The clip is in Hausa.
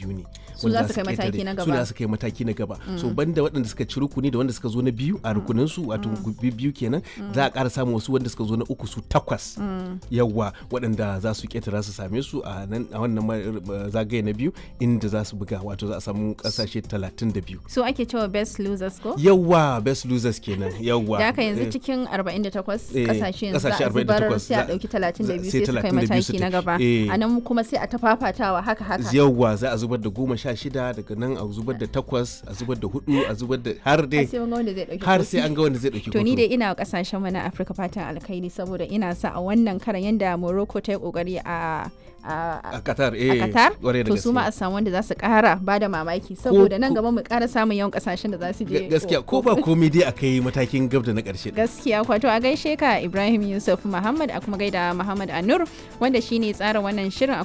biyu ne Su za su kai ƙetare. mataki na su gaba. za su kai mataki na gaba so banda waɗanda suka ci rukuni da wanda suka zo na biyu a rukunin su wato bi- biyu kenan za a ƙara samun wasu wanda suka zo na uku su takwas yawwa waɗanda za su ƙetara su same su a nan a wannan ma- zagaye na biyu inda za su buga wato za a samu ƙasashe 32 so ake cewa best losers ko yawwa best losers kenan yawwa da haka yanzu Eh. cikin 48 Eh, kasashe yanzu za kasashe a zubar 48 sai a za- dauki 32 sai sai su kai 32 mataki su na tafi. gaba Eh. a nan kuma sai a ta fafatawa haka haka yawwa za a zubar da goma sha shida daga nan a zubar da takwas a zubar da hudu a zubar da har har dai sai mun ga wanda zai dauki har kofi. sai an ga wanda zai dauki to ni hoto. dai ina wa kasashen mu na Afirka fatan alkhairi saboda ina sa a wannan karan yanda Morocco ta yi kokari a a a Qatar a eh Qatar kwarai da to su ma a gaske. samu wanda za su kara ba da mamaki saboda nan ko- gaba mu kara samun yawan kasashen da za su je Ga- gaskiya ko ba komai dai akai matakin gab da na karshe gaskiya kwato a gaishe ka Ibrahim Yusuf Muhammad a kuma gaida Muhammad Anur wanda shine tsara wannan shirin a